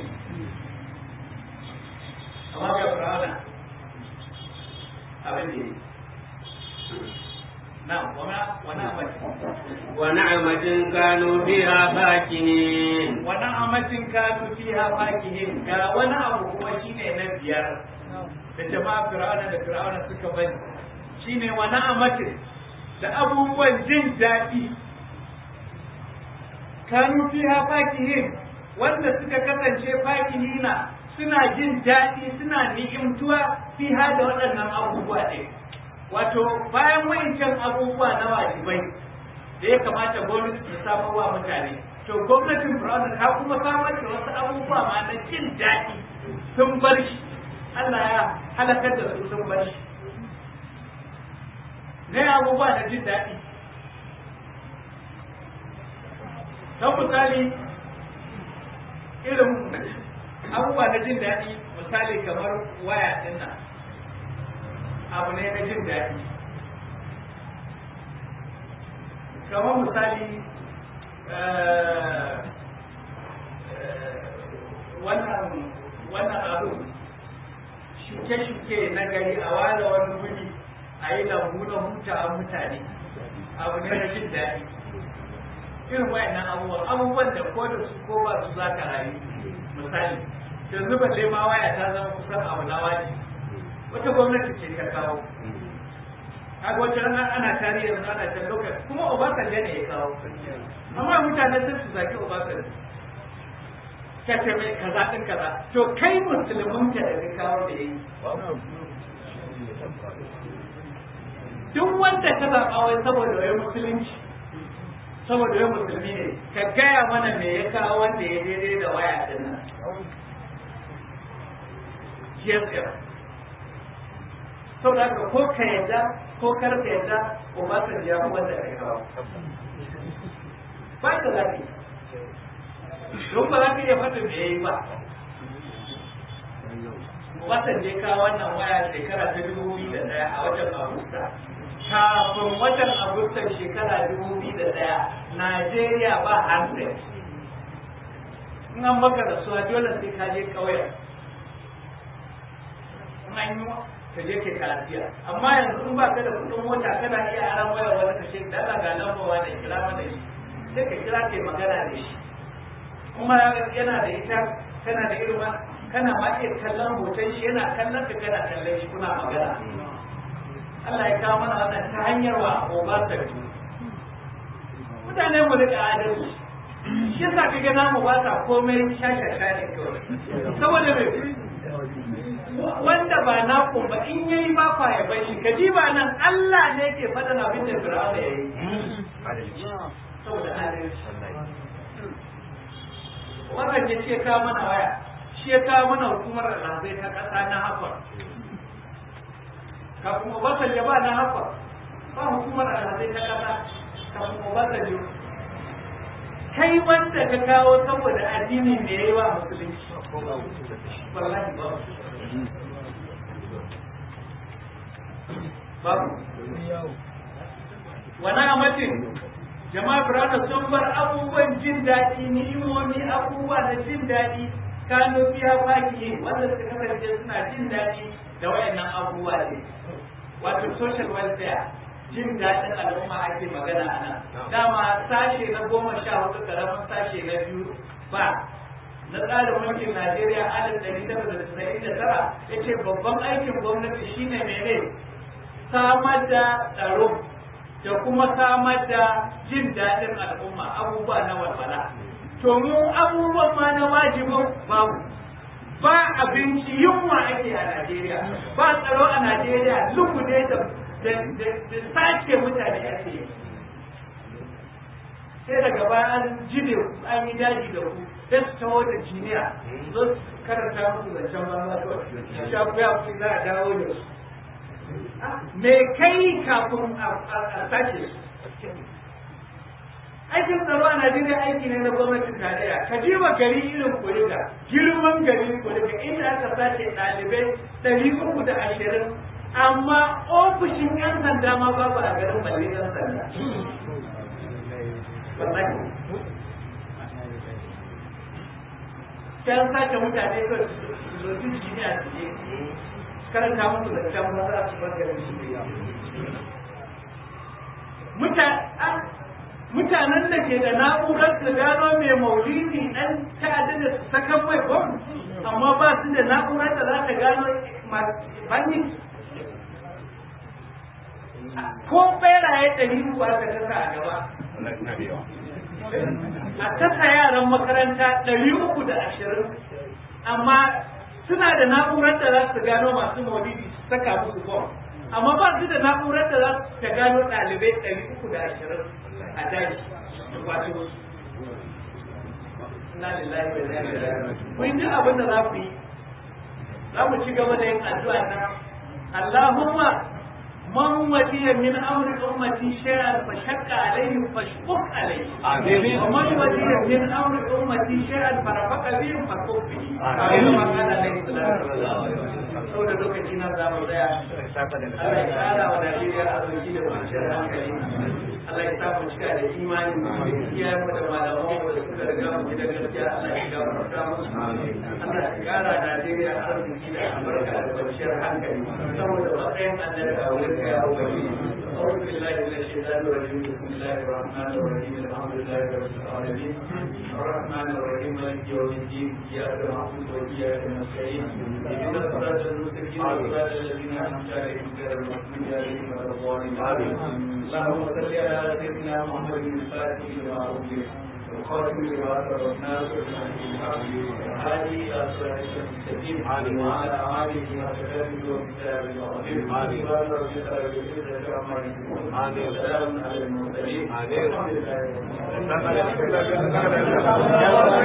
amma ga fir'auna abin da yi na wani amati ونعمة كانوا فيها فاكهين wani amacin kanu fiha fakihin ga wani abu kuma shine na biyar da jama'a fir'auna da fir'auna suka bani shine wani amacin da abubuwan jin daɗi kanu fiha fakihin wanda suka kasance fakihina suna jin daɗi suna ni'imtuwa fiha da waɗannan abubuwa ɗin wato bayan wa'incan abubuwa na wajibai da ya kamata gwamnati ta samar wa mutane to gwamnatin Brown ta kuma samar da wasu abubuwa ma na jin daɗi sun bar shi Allah ya halakar da su sun bar shi ne abubuwa na jin daɗi don misali irin abubuwa na jin daɗi misali kamar waya ɗin nan abu ne na jin daɗi kamar misali wannan wannan abu shuke-shuke na gari a ware wani wuri a yi lambu na hutawa mutane abu ne na jin daɗi irin wayannan abubuwan abubuwan da ko da su ko ba su za ka rayu misali yanzu balle ma waya ta zama kusan abu na waje wata gwamnati ce ta kawo kaga wata rana ana tarihi yanzu ana can lokaci kuma Obasanjo ne ya kawo amma mutane sun su zaki Obasanjo ka ce mai kaza din kaza to kai musulmin ka da ka kawo da yayi duk wanda ka zaɓa wai saboda wai musulunci saboda wai musulmi ne ka gaya mana me ya kawo wanda ya daidai da waya din nan GSM saboda haka ko ka yadda ko kar ka yadda Obasanjo ya wanda ya kawo ba ka zaɓi don ba za ka iya fata me ya yi ba Obasanjo ya kawo wannan waya shekara ta dubu biyu da ɗaya a watan Agusta kafin watan agustan shekara dubu biyu da ɗaya najeriya ba handset in an maka rasuwa dole sai ka je ƙauyen in an yi ka je ke karafiya amma yanzu in ba ka da kuɗin mota kana iya aran waya wani ka ce da Allah ga lambawa da kira mana shi sai ka kira kai magana da shi kuma yana da ita kana da irin kana ma iya kallon hoton shi yana kallon ka kana kallon shi kuna magana Allah ya kawo mana wannan ta hanyar wa Obasanjo. Mutane mu rika adalci. Shi yasa kaga namu ba sa komai shashasha ne kawai. Saboda me wanda ba na ba in yayi ba fa ya bar shi kaji ba nan Allah ne ke faɗan abin da Fir'auna ya yi. Saboda adalci. Wannan ya ce kawo mana waya. Shi ya kawo mana hukumar alhazai ta ƙasa na Hafar. kafin Obasanjo ba na haka ba hukumar alhazai ta kasa kafin Obasanjo kai wanda ka kawo saboda addini me yayi wa musulunci wallahi ba babu wani amatin jama'a birane sun bar abubuwan jin daɗi ni'imomi abubuwa na jin daɗi kano biya baki wanda suka kasance suna jin daɗi da wayannan abubuwa ne wato social welfare jin daɗin al'umma ake magana a nan dama sashe na goma sha hudu karamin sashe na biyu ba na tsarin mulkin najeriya alif ɗari tara da tasa'in da tara ya ce babban aikin gwamnati shine mene samar da tsaro da kuma samar da jin daɗin al'umma abubuwa na walwala to mu abubuwan ma na wajibin babu ba abinci yunwa ake a Najeriya ba tsaro a Najeriya lukude da da sace mutane ake yi sai daga baya an jide an yi daji da ku sai su taho da jiniya zo su karanta muku zancen banza to sha kuya ku za a dawo da su me kai kafin a sace su aikin tsaro a Najeriya aiki ne na gwamnatin tarayya ka ji wa gari irin kuriga girman gari kuriga inda aka sace ɗalibai ɗari uku da ashirin amma ofishin yan sanda ma babu a garin balle yan sanda wallahi can sace mutane ko su zo su ne a cikin karanta musu da can ba za su bar garin su mutanen da ke da na'urar su gano mai maulidi dan ta'adda da su sakan mai bom amma ba su da na'urar da za ta gano banyi ko beraye ɗari uku aka tasa a gaba a tasa yaran makaranta ɗari uku da ashirin amma suna da na'urar da za su gano masu maulidi su saka musu bom amma ba su da na'urar da za ta gano ɗalibai ɗari uku da ashirin a daji wato inna lillahi wa inna ilaihi raji'un kun ji abin da za ku yi za mu ci gaba da yin addu'a na Allahumma man waliya min amri ummati shay'an fa shaqqa alayhi fashquq alayhi Amin. wa man waliya min amri ummati shay'an fa rafaqa bihi fashquq bihi Amin. kama kana alayhi salatu saboda lokaci na za mu tsaya Allah ya kara wa Najeriya arziki da kwanciyar hankali Allah ya sa mu cika da imani iyayen mu da malaman mu da suka riga mu gidan gaskiya Allah ya gafarta musu Allah ya kara Najeriya arziki da albarka da kwanciyar hankali saboda matsayin annabi a wurin ka ya ubangi أعوذ بالله من الشيطان الرجيم بسم الله الرحمن الرحيم الحمد لله رب العالمين الرحمن الرحيم مالك يوم الدين إياك نعبد وإياك نستعين اهدنا الصراط المستقيم صراط الذين أنعمت عليهم غير المغضوب عليهم ولا الضالين اللهم صل على سيدنا محمد الفاتح لما أغلق الخاتم لما سبق ناصر هذه إلى صراط المستقيم وعلى آله وصحبه وكتابه العظيم سبحان ربك رب العزة عما يصفون وسلام على المرسلين والحمد لله رب العالمين